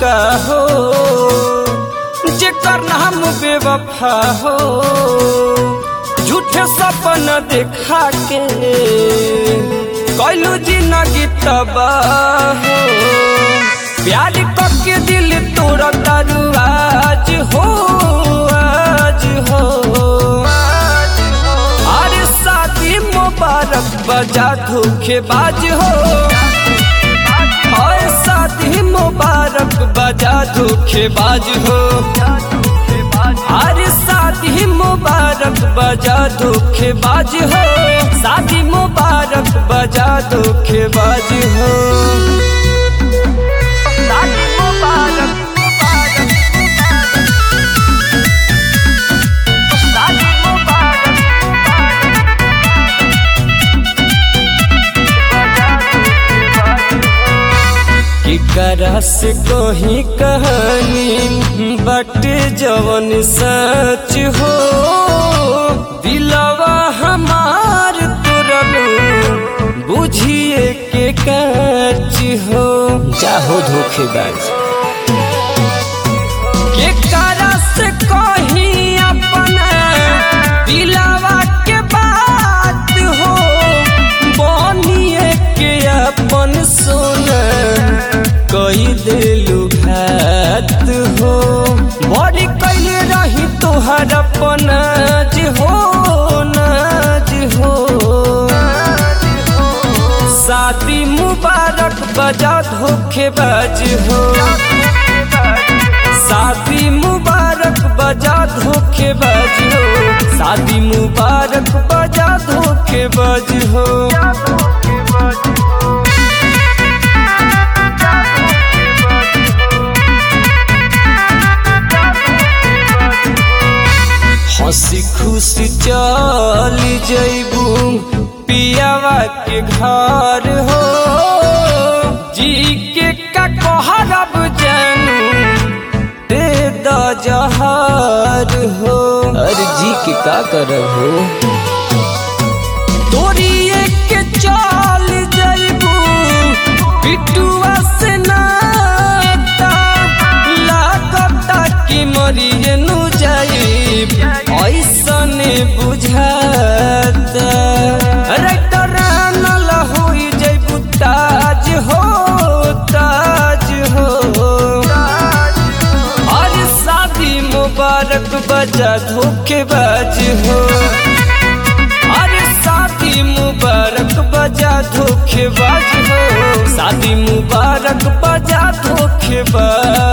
का हो जेकर नाम बेवफा हो झूठे सपना देखा के कैलू जिंदगी तबाह हो प्यार करके दिल तोरा तारू आज हो आज हो अरे शादी मुबारक बजा धोखेबाज हो और शादी मुबारक बजा धोखेबाज हो अरे शादी मुबारक बजा धोखेबाज हो शादी मुबारक बजा धोखेबाज हो शादी मुबारक शादी मुबारक केकरा से कही कहानी बटे जवन सच हो दिलवा हमार तुरल बुझिए के कच हो जाहो धोखेबाज केकरा से कही अपना दिलवा के बात हो बनिए के अपन सोना कई दिलु घात हो बड़ी कैले रही तोहर अपन नाज हो नाज हो शादी मुबारक बजा धोखेबाज हो शादी मुबारक बजा धोखेबाज हो शादी मुबारक बजा धोखेबाज हो हंसी खुशी चल जैबू पियावा के घर हो जी के का कहरब जानू दे द जहर हो अरे जी के का करब हो तोरिए के चल जैबू बिटुआ से नाता लागता कि मरिए नु जाइब ऐसने बुझाता रटरान लहोई जैबू ताज हो ताज हो अरे शादी मुबारक बजा धोखेबाज हो अरे शादी मुबारक बजा धोखेबाज हो शादी मुबारक बजा धोखेबाज